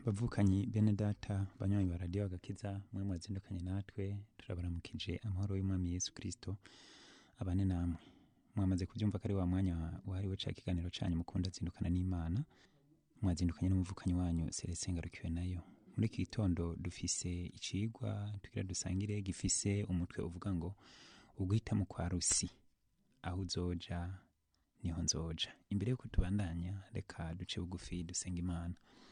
bavukanyi bene data banywanyi ba radiyo agakiza mwe mwazindukanye natwe turabaramukije amahoro y'umwami yesu kirisito abane namwe mwamaze kubyumva ko ari wa mwanya wahariwe ca kiganiro canyu mukunda zindukana n'imana mwazindukanye n'umuvukanyi wanyu Celestin ngarukiwe nayo muri iki gitondo dufise icigwa tugira dusangire gifise umutwe uvuga ngo uguhitamo kwa rusi aho uzoja niho nzoja imbere yuko tubandanya reka duce bugufi dusenga imana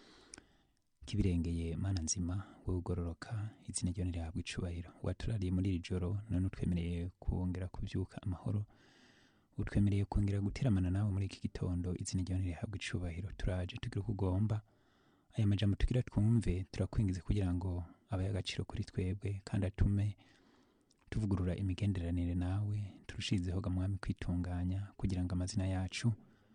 kibirengeye mana nzima wowe ugororoka izina ryo nirihabwa icubahiro waturariye muri iri joro none utwemereye kongera kuvyuka amahoro utwemereye kongera guteramana nawe muri iki gitondo izina ryo nirihabwa icubahiro turaje tugira uko ugomba aya majambo tugira twumve turakwingiza kugira ngo abaye agaciro kuri twebwe kandi atume tuvugurura imigenderanire nawe turushizeho gamwami kwitunganya kugira ngo amazina yacu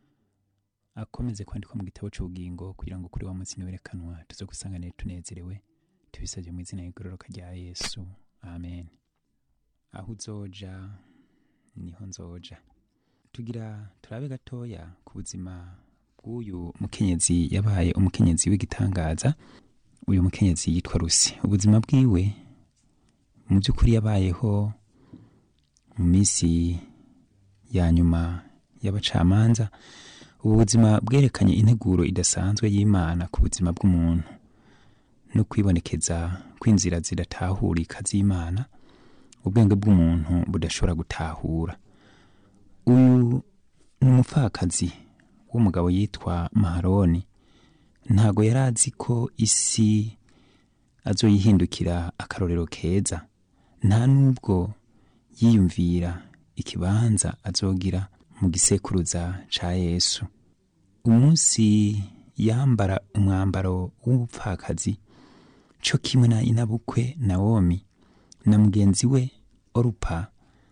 akomeze kwandikwa mu gitabo cy'ubugingo kugira ngo kuri wa munsi niwerekanwa tuze gusanganire tunezerewe tubisabye mu izina y'igororoka rya yesu amen aho uzoja niho nzoja tugira turabe gatoya ku buzima bw'uyu mukenyezi yabaye umukenyezi w'igitangaza uyu mukenyezi yitwa rusi ubuzima bwiwe mu by'ukuri yabayeho mu minsi ya nyuma y'abacamanza ubu buzima bwerekanye integuro idasanzwe y'imana ku buzima bw'umuntu no kwibonekeza kw'inzira zidatahurika z'imana ubwenge bw'umuntu budashobora gutahura uyu ni umupfakazi w'umugabo yitwa maharoni ntago yari azi ko isi azoyihindukira akarorero keza nta n'ubwo yiyumvira ikibanza azogira mu gisekuruza ca yesu umunsi yambara umwambaro w'ubupfakazi co kimwe na inabukwe nawomi na mugenzi we orupa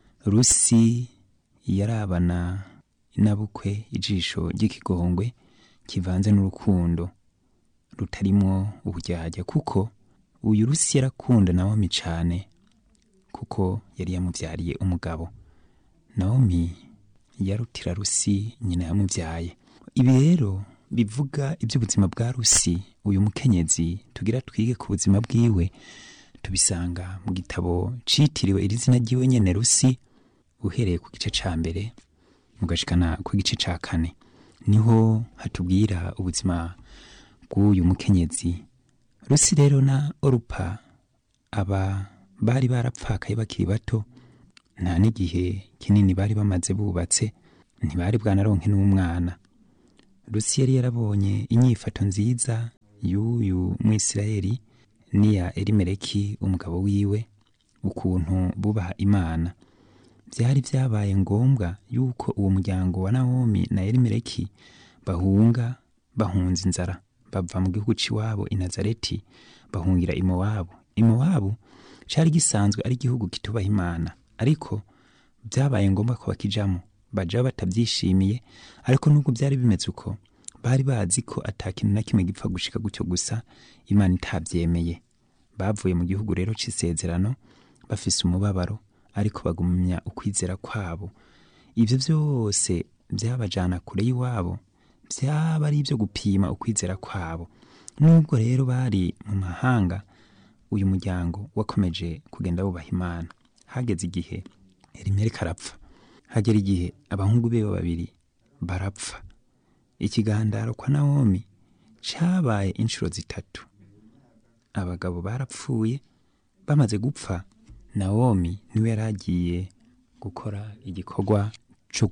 rusi yarabana inabukwe ijisho ry'ikigongwe kivanze n'urukundo rutarimwo uburyarya kuko uyu rusi yarakunda nawomi cane kuko yari yamuvyariye umugabo nawomi yarutira rusi nyina yamubyaye ibi rero bivuga iby'ubuzima bwa rusi uyu mukenyezi tugira twige ku buzima bwiwe tubisanga mu gitabo citiriwe iri zina ryiwe nyene rusi uhereye ku gice ca mbere mugashikana ku gice ca kane niho hatubwira ubuzima bw'uyu mukenyezi rusi rero na orupa aba bari barapfakaye bakiri bato nta n'igihe kinini bari bamaze bubatse ntibari bwanaronke n'umwana rusi yari yarabonye inyifato nziza y'uyu mwisirayeli n'iya elimeleki umugabo wiwe ukuntu bubaha imana byari byabaye ngombwa yuko uwo muryango wa nawomi na elimeleki bahunga bahunze inzara bava mu gihugu c'iwabo i nazareti bahungira i mowabu i mowabu cari gisanzwe ari igihugu kitubaha imana ariko byabaye ngombwa ko bakijamo baja batabyishimiye ariko nubwo byari bimeze uko bari bazi ko ata kintu na kimwe gipfa gushika gutyo gusa imana itabyemeye bavuye mu gihugu rero c'isezerano bafise umubabaro ariko bagumya ukwizera kwabo ivyo byose byabajana kure y'iwabo byaba ari ibyo gupima ukwizera kwabo nubwo rero bari mu mahanga uyu muryango wakomeje kugenda wubaha imana hageze igihe elimeleki arapfa hagera igihe abahungu be babiri barapfa ikigandaro kwa nawomi cabaye inshuro zitatu abagabo barapfuye bamaze gupfa nawomi niwe yari agiye gukora igikorwa co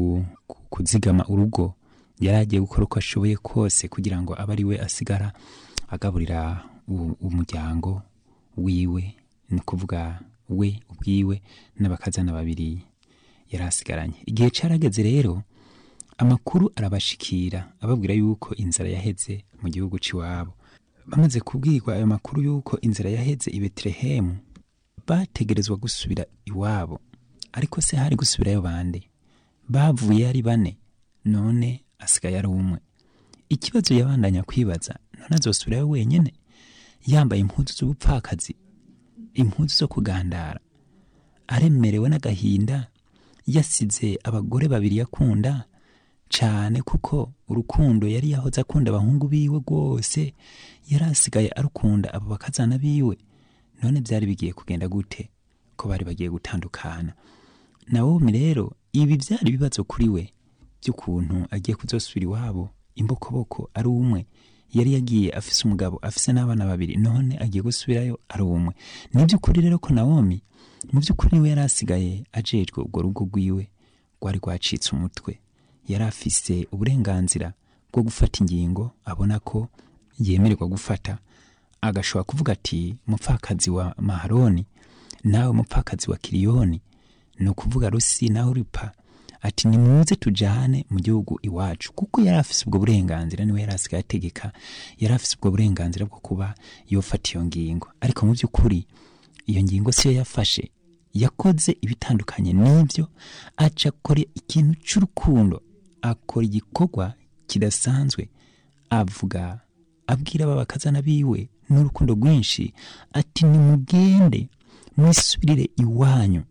kuzigama urugo yari agiye gukora uko ashoboye kose kugira ngo abe ari we asigara agaburira umuryango wiwe ni ukuvuga we ubwiwe n'abakazana babiri yari asigaranye igihe carageze rero amakuru arabashikira ababwira yuko inzara yaheze mu gihugu c'iwabo bamaze kubwirwa ayo makuru yuko inzara yaheze i betelehemu bategerezwa gusubira iwabo ariko se hari gusubirayo bande bavuye ari bane none asigaye ari umwe ikibazo yabandanya kwibaza none azosubirayo wenyene yambaye impuzu z'ubupfakazi impuzu zo kugandara aremerewe n'agahinda yasize abagore babiri yakunda cyane kuko urukundo yari yahoze akunda abahungu biwe rwose yari asigaye arukunda abo bakazana biwe none byari bigiye kugenda gute ko bari bagiye gutandukana nawomi rero ibi byari ibibazo kuri we by'ukuntu agiye kuzosubira iwabo imbokoboko ari umwe yari yagiye afise umugabo afise n'abana babiri none agiye gusubirayo ari umwe ni by'ukuri rero ko nawomi mu by'ukuri niwe yari asigaye ajejwe urwo rugo rwiwe rwari rwacitse umutwe yari afise uburenganzira bwo gufata ingingo abona ko yemererwa gufata agashobora kuvuga ati mupfakazi wa maharoni nawe mupfakazi wa kiriyoni ni ukuvuga rusi nawe uripa ati nimuze tujyane mu gihugu iwacu kuko yari afise ubwo burenganzira niwe yari asigaye ategeka yari afise ubwo burenganzira bwo kuba yofata iyo ngingo ariko mu by'ukuri iyo ngingo siyo yafashe yakoze ibitandukanye n'ibyo aca akora ikintu cy'urukundo akora igikorwa kidasanzwe avuga abwira aba bakazana biwe n'urukundo rwinshi ati nimugende mwisubirire iwanyu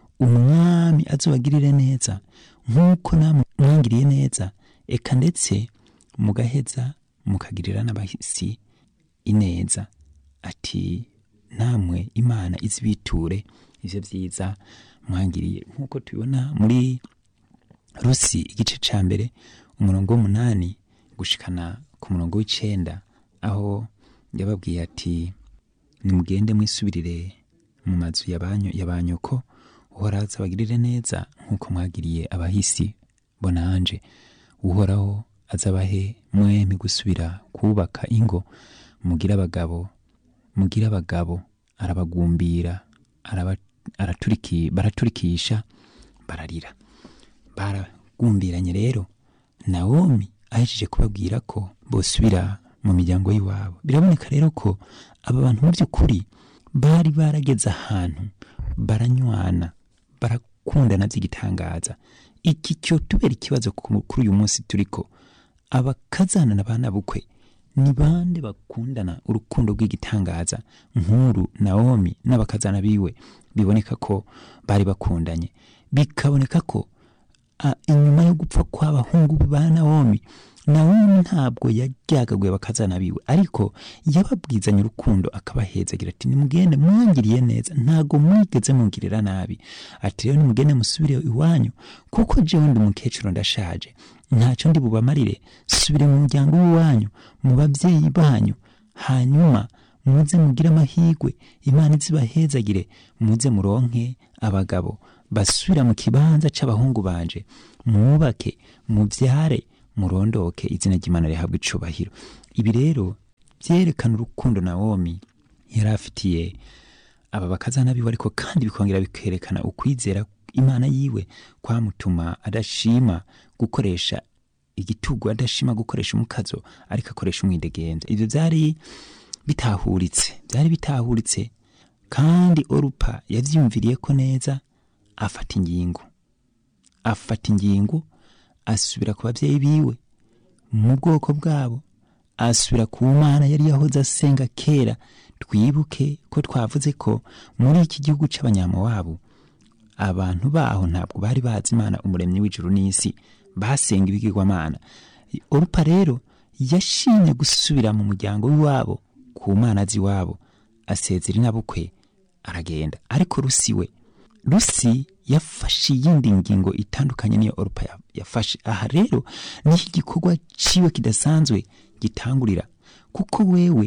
umwami azobagirire neza nk'uko namwe mwangiriye neza eka ndetse mugaheza mukagirira n'abahisi ineza ati namwe imana izibiture ivyo vyiza mwangiriye nk'uko tubibona muri rusi igice ca mbere umurongo w'umunani gushikana ku murongo w'icenda aho yababwiye ati nimugende mwisubirire mu mazu yabanyu yabanyoko uhoraho azabagirire neza nk'uko mwagiriye abahisi bonanje uhoraho azabahe mwemi gusubira kubaka ingo mugire abagabo mugire abagabo arabagumbira araba, araturiki, baraturikisha bararira baragumbiranye rero nawomi ahejeje kubabwira ko bosubira mu miryango y'iwabo biraboneka rero ko aba bantu mu by'ukuri bari barageze ahantu baranywana barakundana by'igitangaza iki cyo tubera ikibazo kuri uyu munsi turiko abakazana na bana bukwe ni bande bakundana urukundo rw'igitangaza nkuru nawomi n'abakazana biwe biboneka ko bari bakundanye bikaboneka ko inyuma yo gupfa kw'abahungu ba nawomi nawomi ntabwo yajyagaguye bakazana biwe ariko yababwizanye urukundo akabahezagira ati nimugende mwangiriye neza ntago mwigeze mungirira nabi ati rero nimugende musubire iwanyu kuko jewe ndi umukecuru ndashaje ntacyo ndi bubamarire subire mu muryango w'iwanyu mu babyeyi banyu hanyuma muze mugire amahirwe imana izibahezagire muze muronke abagabo basubira mu kibanza c'abahungu banje mwubake mubyare murondoke izina ry'imana rihabwa icubahiro ibi rero byerekana urukundo nawomi yari afitiye aba bakazana biwe ariko kandi bikongera bikerekana ukwizera imana yiwe kwamutuma adashima gukoresha igitugu adashima gukoresha umukazo ariko akoresha umwidegenza ibyo byari bitahuritse byari bitahuritse kandi orupa yavyumviriye ko neza afata ingingo afata ingingo asubira ku babyeyi biwe mu bwoko bwabo asubira ku mana yari yahoze asenga kera twibuke ko twavuze ko muri iki gihugu cy'abanyamuwabo abantu baho ntabwo bari bazi imana umuremyi w'ijuru n'isi basenga ibigirwamana orupa rero yashimye gusubira mu muryango w'iwabo ku mana z'iwabo asezera inabukwe aragenda ariko rusi we rusi yafashe iyindi ngingo itandukanye niyo orupa yafashe aha rero niho igikorwa ciwe kidasanzwe gitangurira kuko wewe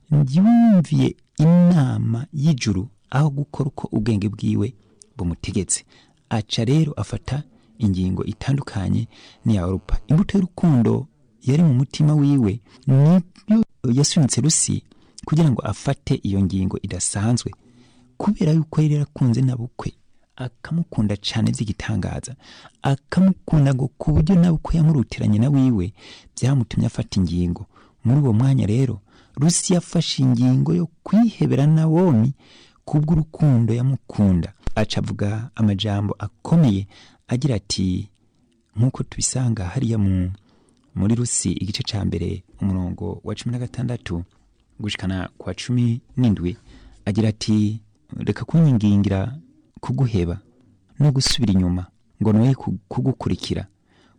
yumviye inama y'ijuru aho gukora uko ubwenge bwiwe bumutegetse aca rero afata ingingo itandukanye n'iya orupa imbuto y'urukundo yari mu mutima wiwe nibyo yasunitse rusi kugira ngo afate iyo ngingo idasanzwe kubera yuko yari yarakunze na bukwe akamukunda cyane by'igitangaza akamukunda ngo ku buryo nawe uko yamurutiranye na wiwe byamutumye afata ingingo muri uwo mwanya rero rusi yafashe ingingo yo kwihebera nawomi kubw'urukundo yamukunda aca avuga amajambo akomeye agira ati nk'uko tubisanga hariya mu muri rusi igice cya mbere umurongo wa cumi na gatandatu gushikana kwa cumi n'indwi agira ati reka kunyingingira kuguheba no gusubira inyuma ngo noye kugukurikira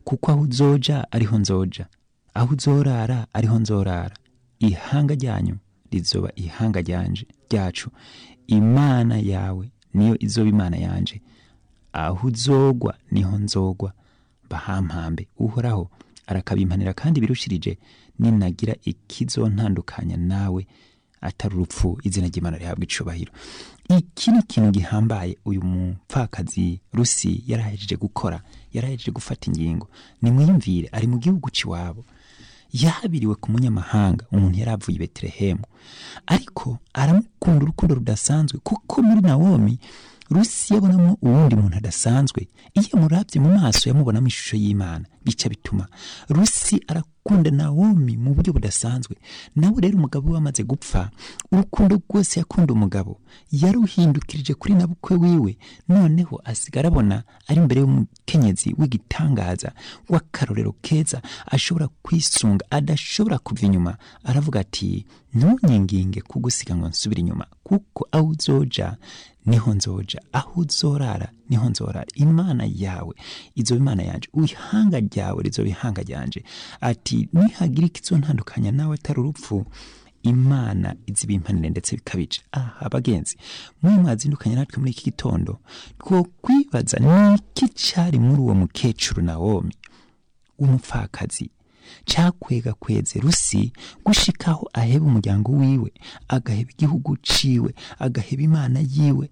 kuko aho uzoja ariho nzoja aho uzorara ariho nzorara ihanga ryanyu rizoba ihanga ryanje ryacu imana yawe niyo izoba imana yanje aho uzogwa niho nzogwa bahampambe uhoraho arakabimpanira kandi birushirije ninagira ikizontandukanya nawe atari urupfu izina ry'imana rihabwa icubahiro iki ni ikintu gihambaye uyu mupfakazi rusi yarahejeje gukora yarahejeje gufata ingingo nimwiyumvire ari mu gihugu c'iwabo yahabiriwe ku munyamahanga umuntu yari avuye i betelehemu ariko aramukunda urukundo rudasanzwe kuko muri nawomi rusi yabonamo uwundi muntu adasanzwe iyo amurabye mu maso yamubonamo ishusho y'imana bica bituma rusi arakunda nawomi mu buryo budasanzwe nawe rero umugabo we amaze gupfa urukundo rwose yakunda umugabo yaruhindukirije kuri nabukwe wiwe noneho asigara abona ari imbere y'umukenyezi w'igitangaza w'akarorero keza ashobora kwisunga adashobora kuva inyuma aravuga ati ntunyinginge kugusiga ngo nsubire inyuma kuko aho uzoja niho nzoja aho uzorara niho nzorara imana yawe izoba imana yanje ihanga ryawe rizoba ihanga ryanje ati nihagira ikizontandukanya nawe atari urupfu imana izibimpanire ndetse bikabije aha bagenzi mwe mwazindukanye natwe muri iki gitondo two kwibaza niki cari muri uwo mukecuru nawomi w'umupfakazi cakwega kweze rusi gushikaho aheba umuryango wiwe agaheba igihugu ciwe agaheba imana yiwe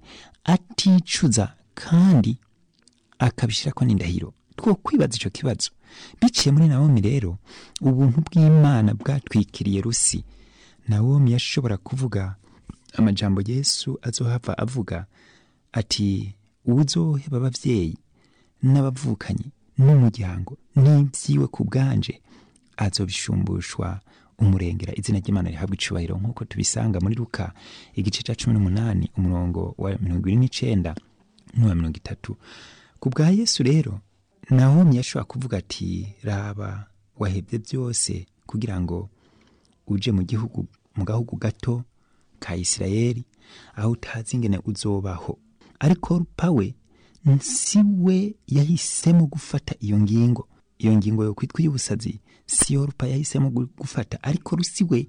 aticuza kandi akabishirako n'indahiro two kwibaza ico kibazo biciye muri nawomi rero ubuntu bw'imana bwatwikiriye rusi nawomi yashobora kuvuga amajambo yesu azohava avuga ati uwuzoheba abavyeyi n'abavukanyi n'umuryango n'ibyiwe ku bwanje azobishumbushwa umurengera izina ry'imana rihabwa icubahiro nk'uko tubisanga muri luka igice ca cumi n'umunani umurongo wa mirongo ibiri n'icenda n'uwa mirongo itatu ku bwa yesu rero nahomi yashobora kuvuga ati raba wahebye byose kugira ngo uje mu gihugu mu gahugu gato ka isirayeli aho utazi ingene uzobaho ariko rupa we si we yahisemo gufata iyo ngingo iyo ngingo yo kwitwa iy'ubusazi si yo rupa yahisemo gufata ariko rusi we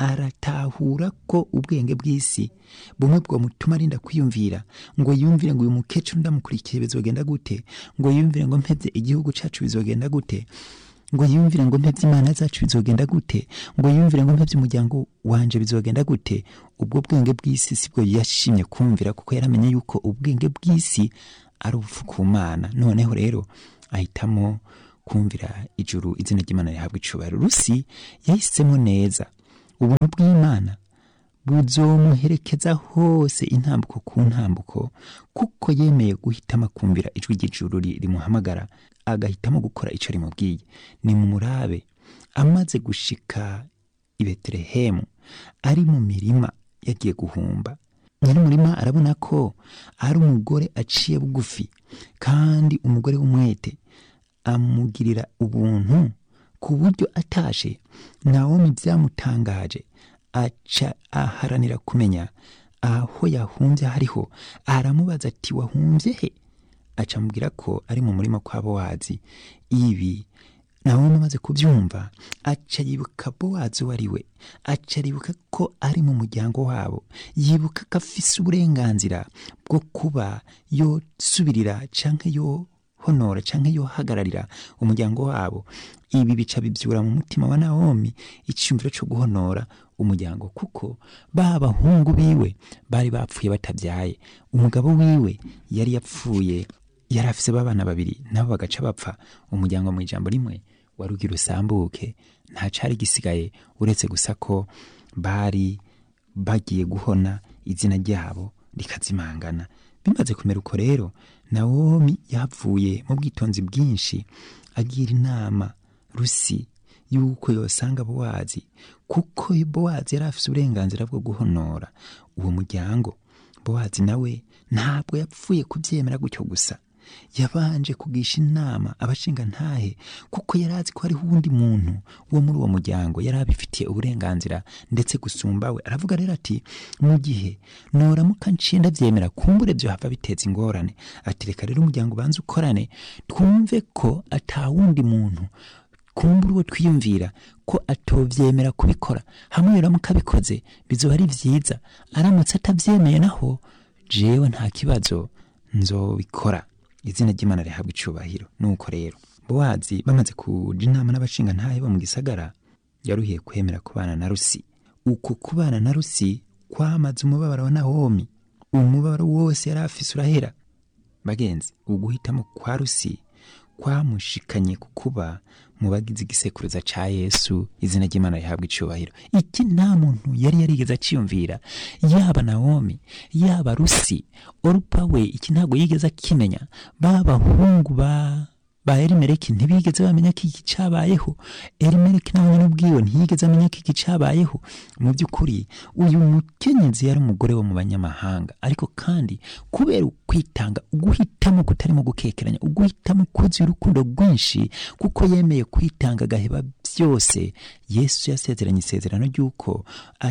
aratahura ko ubwenge bw'isi bumwe bwamutuma arinda kwiyumvira ngo yumvire ngo uyu mukecuru ndamukurikiye bizogenda gute ngo yumvire ngo mpebye igihugu cacu bizogenda gute ngo yumvire ngo mpebye imana zacu bizogenda gute ngo yumvire ngo mpebye umuryango wanje bizogenda gute ubwo bwenge bw'isi sibwo yashimye kumvira kuko yaramenye yuko ubwenge bw'isi ari ubupfu ku mana noneho rero ahitamo kumvira ijuru izina ry'imana rihabwa icubahiro rusi yahisemo neza ubuntu bw'imana buzomuherekeza hose intambuko ku ntambuko kuko yemeye guhitamo akumvira ijwi ry'ijuru rimuhamagara agahitamo gukora icyo rimubwiye ni mu murabe amaze gushika i betelehemu ari mu mirima yagiye guhumba nyir'umurima arabona ko ari umugore aciye bugufi kandi umugore w'umwete amugirira ubuntu ku buryo atashe nawomi byamutangaje aca aharanira kumenya aho yahumbye hariho aramubaza ati wahumbye he aca amubwira ko ari mu murima kwa bowazi ibi nawomi amaze kubyumva aca yibuka bowazi uwo ari we aca aribuka ko ari mu muryango wabo yibuka ko afise uburenganzira bwo kuba yosubirira canke yo honora canke yohagararira umuryango wabo ibi bica bibyura mu mutima wa nawomi icyumviro cyo guhonora umuryango kuko ba bahungu biwe bari bapfuye batabyaye umugabo wiwe yari yapfuye yari afise babana babiri nabo bagaca bapfa umuryango mu ijambo rimwe warugira usambuke nta cari gisigaye uretse gusa ko bari bagiye guhona izina ryabo rikazimangana bimaze kumera uko rero nawomi yapfuye mu bwitonzi bwinshi agira inama rusi yuko yosanga bowazi kuko bowazi yari afise uburenganzira bwo guhonora uwo muryango bowazi nawe ntabwo yapfuye kubyemera gutyo gusa yabanje kugisha inama abashinga ntahe kuko yari azi ko hariho uwundi muntu wo muri uwo muryango yari abifitiye uburenganzira ndetse gusumba we aravuga rero ati mu gihe noramuka nciye ndabyemera kumbure byo hava biteza ingorane ati reka rero umuryango ubanza ukorane twumve ko atawundi muntu kumbura uwo twiyumvira ko atovyemera kubikora hamwe rero mukabikoze bizoba ari vyiza aramutse atavyemeye naho jewe nta kibazo nzobikora izina ry'imana rihabwa icubahiro nuko rero bowazi bamaze kuja inama n'abashinga ntahe bo mu gisagara yaruhiye kwemera kubana na rusi uko kubana na rusi kwamaze umubabaro wa nawomi umubabaro wose yari afise urahera bagenzi uguhitamo kwa rusi kwamushikanye ku kuba mu bagize igisekuruza ca yesu izina ry'imana rihabwa icubahiro iki nta muntu yari yarigeze aciyumvira yaba nawomi yaba rusi orupa we iki ntabwo yigeze akimenya ba bahungu ba ba elimeleki ntibigeze bamenya ko iki cabayeho elimeleki nawe nyene ubwiwe ntiyigeze amenya ko iki cabayeho mu by'ukuri uyu mukenyezi yari umugore wo mu banyamahanga ariko kandi kubera ukwitanga uguhitamo kutarimo gukekeranya uguhitamo kuzuye urukundo rwinshi kuko yemeye kwitanga agaheba byose yesu yasezeranye isezerano ry'uko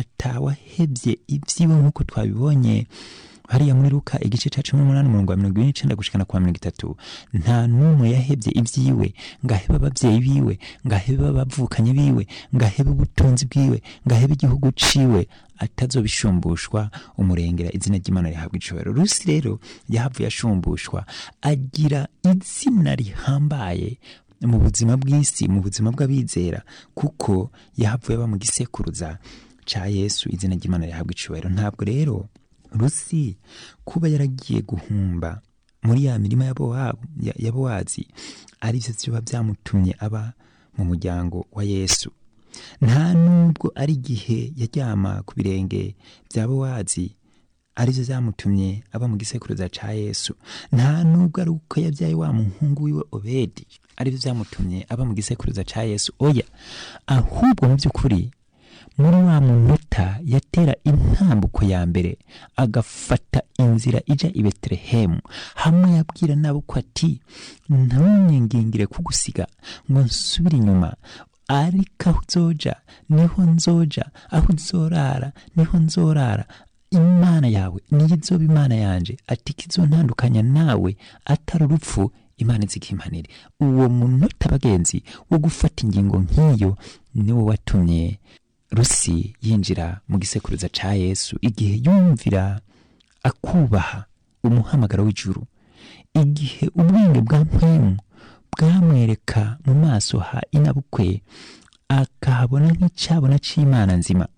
atawahebye ibyiwe nk'uko twabibonye hariya muri luka igice cya cumi n'umunani umurongo wa mirongo ine n'icenda gushikana kwa mirongo itatu nta n'umwe yahebye ibyiwe ngo ahebe ababyeyi biwe ngo ahebe abavukanyi biwe ngo ahebe ubutunzi bwiwe ngo ahebe igihugu ciwe atazobishumbushwa umurengera izina ry'imana rihabwa icubahiro rusi rero yahavuye ashumbushwa agira izina rihambaye mu buzima bw'isi mu buzima bw'abizera kuko yahavuye aba mu gisekuruza ca yesu izina ry'imana rihabwa icubahiro ntabwo rero rusi kuba yaragiye guhumba muri ya mirima ya bowazi arivyo vyoba vyamutumye aba mu muryango wa yesu nta nubwo ari igihe yaryama ku birenge bya bowazi arivyo vyamutumye aba mu gisekuruza ca yesu nta nubwo ari uko yabyaye wa muhungu wiwe obedi arivyo vyamutumye aba mu gisekuruza ca yesu oya ahubwo mu by'ukuri muri wa munota yatera intambuko ya mbere agafata inzira ija i betelehemu hamwe yabwira nabo ko ati ntunyingingire kugusiga ngo nsubire inyuma ariko aho uzoja niho nzoja aho uzorara niho nzorara imana yawe niyo izoba imana yanje ati kizontandukanya nawe atari urupfu imana izikimpanire uwo munota bagenzi wo gufata ingingo nk'iyo niwo watumye rusi yinjira mu gisekuruza ca yesu igihe yumvira akubaha umuhamagaro w'ijuru igihe ubwenge bwa mpwemu bwamwereka mu maso ha inabukwe akahabona nk'icyabona c'imana nzima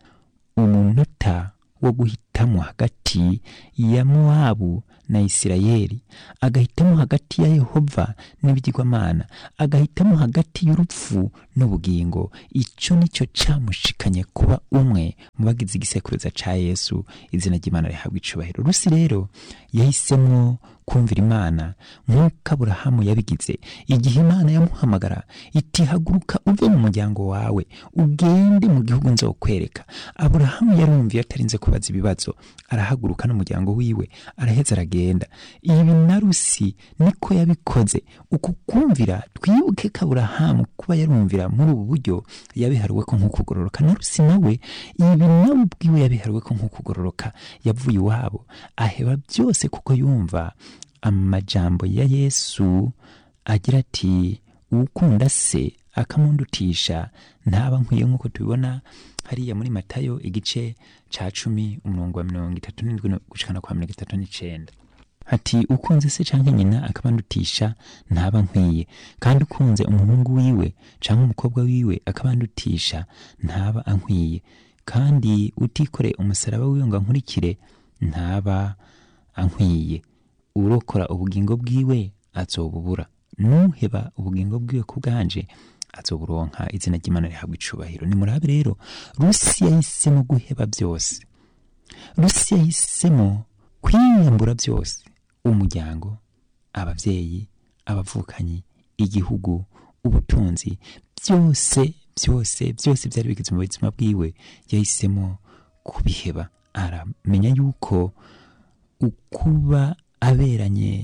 umunota wo guhitamo hagati ya mowabu na isirayeli agahitamo hagati ya yehova n'ibigirwamana agahitamo hagati y'urupfu n'ubugingo icyo nicyo cyamushikanye kuba umwe mu bagize igisekuruza ca yesu izina ry'imana rihabwa icubahiro rusi rero yahisemo kumvira imana nk'uko aburahamu yabigize igihe imana yamuhamagara iti haguruka uve mu muryango wawe ugende mu gihugu nzokwereka aburahamu yarumviye atarinze kubaza ibibazo arahaguruka n'umuryango wiwe araheza aragenda ibi na rusi niko yabikoze uku kumvira twibuke ko aburahamu kuba yarumvira muri ubu buryo yabiharuwe ko nk'ukugororoka na rusi nawe ibi nawe ubwiwe yabiharuwe ko nk'ukugororoka yavuye iwabo aheba byose kuko yumva amajambo ya yesu agira ati ukunda se akamundutisha ntaba nkwiye nk'uko tubibona hariya muri matayo igice ca cumi umurongo wa mirongo itatu n'indwi gushikana kwa mirongo itatu n'icenda ati ukunze se canke nyina akabandutisha ntaba nkwiye kandi ukunze umuhungu wiwe canke umukobwa wiwe akabandutisha ntaba ankwiye kandi utikore umusaraba wiwe ngo ankurikire ntaba ankwiye urokora ubugingo bwiwe azobubura nuheba ubugingo bwiwe ku bwanje azoburonka izina ry'imana rihabwa icubahiro nimurabe rero rusi yahisemo guheba byose rusi yahisemo kwiyambura byose umuryango ababyeyi abavukanyi igihugu ubutunzi byose byose byose byari bigize mu buzima bwiwe yahisemo kubiheba aramenya yuko ukuba aberanye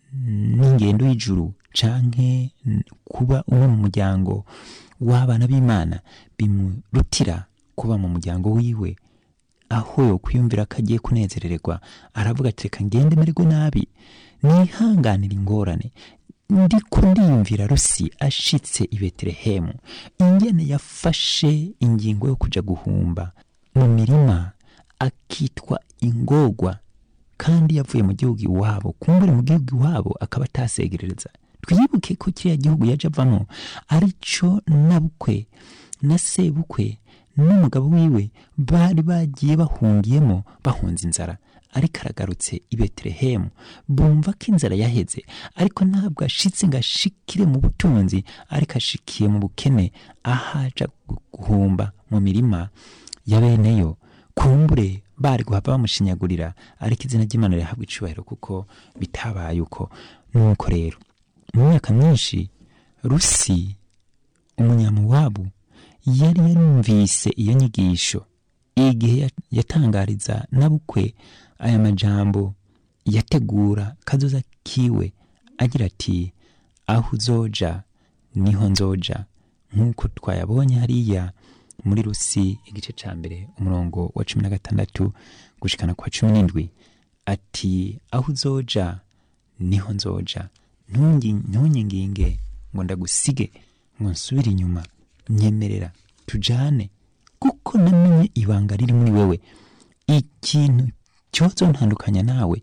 n'ingendo y'ijuru canke n- kuba umwe mu muryango w'abana b'imana bimurutira kuba mu muryango wiwe aho yokwiyumvira ko agiye kunezerererwa aravuga ati reka ngende mererwe nabi nihanganira ingorane ndiko ndiyumvira rusi ashitse i betelehemu ingene yafashe ingingo yo kuja guhumba mu mirima akitwa ingorwa kandi yavuye mu gihugu iwabo kumbure mu gihugu iwabo akaba atasegerereza twibuke ko kiriya gihugu yaje avamo arico nabukwe na sebukwe n'umugabo wiwe bari bagiye bahungiyemo bahunze inzara ariko aragarutse i betelehemu bumva ko inzara yaheze ariko ntabwo ashitse ngo ashikire mu butunzi ariko ashikiye mu bukene ahaja guhumba mu mirima ya beneyo kumbure bari guhava bamushinyagurira ariko izina ry'imana rihabwa icubahiro kuko bitabaye uko nuko rero mu myaka myinshi rusi umunyamuwabu yari yarumvise iyo nyigisho igihe ya- yatangariza nabukwe aya majambo yategura kazoza kiwe agira ati aho uzoja niho nzoja nk'uko twayabonye hariya muri rusi igice ca mbere umurongo wa cumi na gatandatu gushikana kwa cumi n'indwi ati aho uzoja niho nzoja Ntungi- ntunyinginge ngo ndagusige ngo nsubire inyuma nyemerera tujane kuko namenye ibanga riri muri wewe ikintu cyozo ntandukanya nawe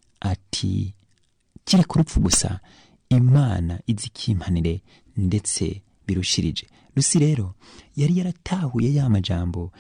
ati kiri ku rupfu gusa imana izi ikimpanire ndetse birushirije rusi rero yari yaratahuye ya majambo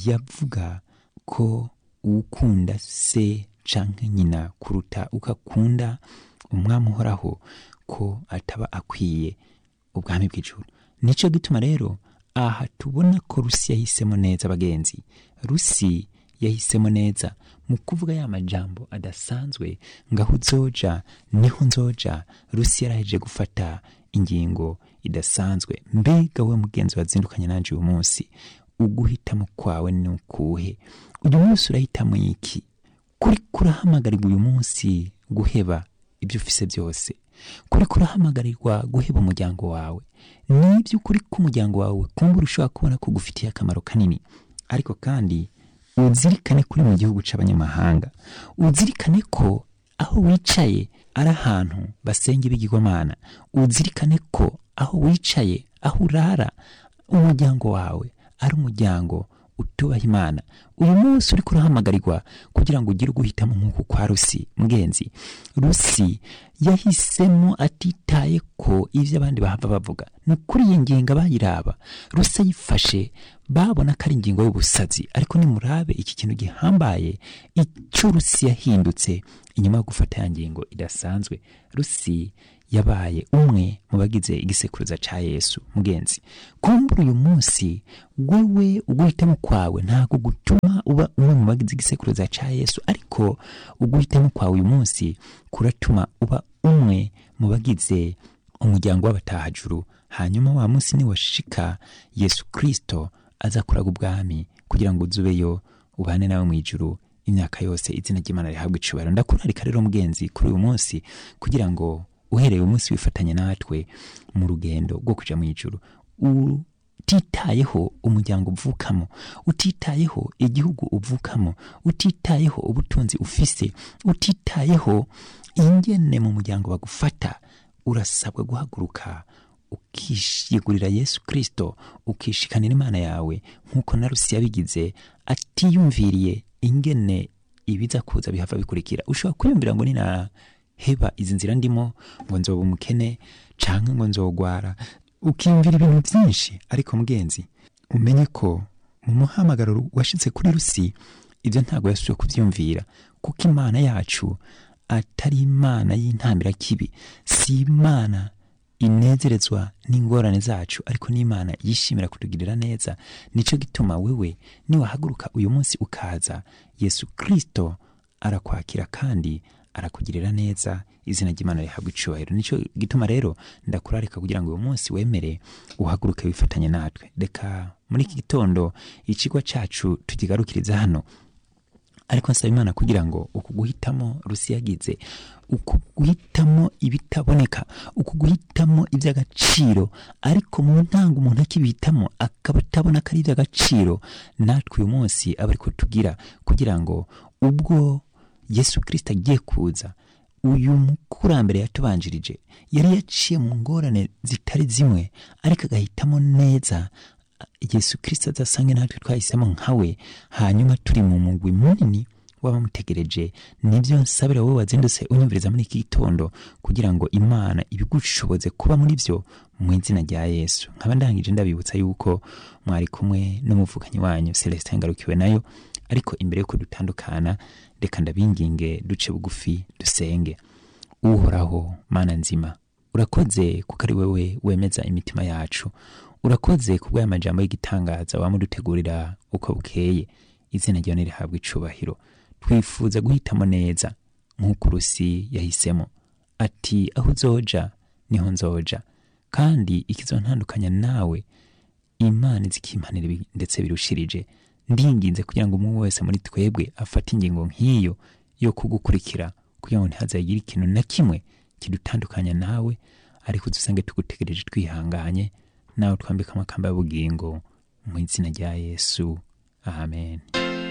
yavuga ko ukunda se canke nyina kuruta ukakunda umwami uhoraho ko ataba akwiye ubwami bw'ijuru nico gituma rero aha tubona ko rusi yahisemo neza bagenzi rusi yahisemo neza mu kuvuga ya majambo adasanzwe ngo aho uzoja niho nzoja rusi yaraheje gufata ingingo idasanzwe mbega we mugenzi wazindukanye nanje uyu munsi uguhitamo kwawe ni ukuhe uyu munsi urahitamo iki kuri kurahamagarirwa uyu munsi guheba ibyo ufise byose kuri kurahamagarirwa guheba umuryango wawe nibyo ukuri k'umuryango wawe kumbura ushobora kubona ko gufitiye akamaro kanini ariko kandi uzirikane kuri mu gihugu c'abanyamahanga uzirikane ko aho wicaye ari ahantu basenga ibigirwamana uzirikane ko aho wicaye aho urara umuryango wawe ari umuryango utubaha imana uyu munsi uri kurahamagarirwa kugira ngo ugire uguhitamo nk'uku kwa rusi mugenzi rusi yahisemo atitaye ko ibyo abandi bahava bavuga ni kuri iyi ngingo abayiraba rusi ayifashe babona ko ari ingingo y'ubusazi ariko nimurabe iki kintu gihambaye icyo rusi yahindutse inyuma yo gufata ya ngingo idasanzwe rusi yabaye umwe mu bagize igisekuruza ca yesu mugenzi kumbura uyu munsi wewe uguhitamo kwawe ntabwo gutuma uba umwe mu bagize igisekuruza ca yesu ariko uguhitamo kwawe uyu munsi kuratuma uba umwe mu bagize umuryango w'abatahajuru hanyuma wa munsi niwashika yesu kristo aza kuraga ubwami kugira ngo uzubeyo ubane nawe mu ijuru imyaka yose izina ry'imana rihabwa icubahiro ndakurarika rero mugenzi kuri uyu munsi kugira ngo uhereye umunsi wifatanye natwe mu rugendo rwo kuja mu ijuru utitayeho umuryango uvukamo utitayeho igihugu uvukamo utitayeho ubutunzi ufise utitayeho ingene mu muryango bagufata urasabwa guhaguruka ukishigurira yesu kristo ukishikanira imana yawe nk'uko na rusi yabigize atiyumviriye ingene ibiza kuza bihava bikurikira ushobora kwiyumvira ngo nina heba izi nzira ndimo ngo nzoba umukene canke ngo nzogwara ukiyumvira ibintu byinshi ariko mugenzi umenye ko mu muhamagaro washitse kuri rusi ibyo ntabwo yasubiye kubyumvira kuko imana yacu atari imana y'intambira kibi si imana inezerezwa n'ingorane zacu ariko n'imana yishimira kutugirira neza nicyo gituma wewe niwahaguruka uyu munsi ukaza yesu kristo arakwakira kandi arakugirira neza izina ry'imana rihabwa icubahiro nicyo gituma rero ndakurarika kugira ngo uyu munsi wemere uhaguruke wifatanye natwe reka muri iki gitondo ikigo cyacu tukigarukiriza hano ariko nsaba imana kugira ngo uku guhitamo rusiyagize uku guhitamo ibitaboneka uku guhitamo iby'agaciro ariko mu ntango umuntu akibihitamo akaba atabona ko ari iby'agaciro natwe uyu munsi aba ariko tugira kugira ngo ubwo yesu kirisita agiye kuza uyu mukurambere yatubanjirije yari yaciye mu ngorane zitari zimwe ariko agahitamo neza yesu kirisita azasange natwe twahisemo nkawe hanyuma turi mu mugwi munini w'abamutegereje nibyo nsabira wowe wazindutse unyumviriza muri iki gitondo kugira ngo imana ibigushoboze kuba muri byo mu izina rya yesu nkaba ndangije ndabibutsa yuko mwari kumwe n'umuvukanyi wanyu celestin ngarukiwe nayo ariko imbere yuko dutandukana reka ndabinginge duce bugufi dusenge uhoraho mana nzima urakoze kuko ari wowe wemeza imitima yacu urakoze ku bw'aya majambo y'igitangaza wamudutegurira uko bukeye izina ryawe rihabwa icubahiro twifuza guhitamo neza nk'uko urusi yahisemo ati aho uzoja niho nzoja kandi ikizontandukanya nawe imana izikimpanira ibi ndetse birushirije ndinginze kugira ngo umwe wese muri twebwe afate ingingo nk'iyo yo kugukurikira kugira ngo ntihazagire ikintu na kimwe kidutandukanya nawe ariko dusange tugutegereje twihanganye nawe twambika amakamba y'ubugingo mu izina rya yesu amen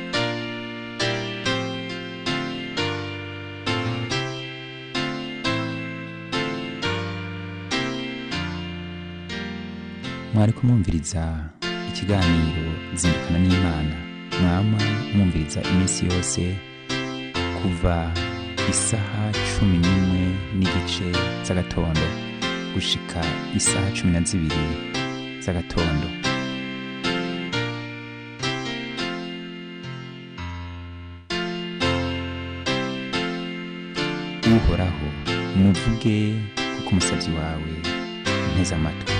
mwari kumwumviriza ikiganiro zindukana n'imana mwama mwumviriza iminsi yose kuva isaha cumi n'imwe n'igice z'agatondo gushika isaha cumi na zibiri z'agatondo uhoraho muvuge kuko umusabyi wawe nteze amatwi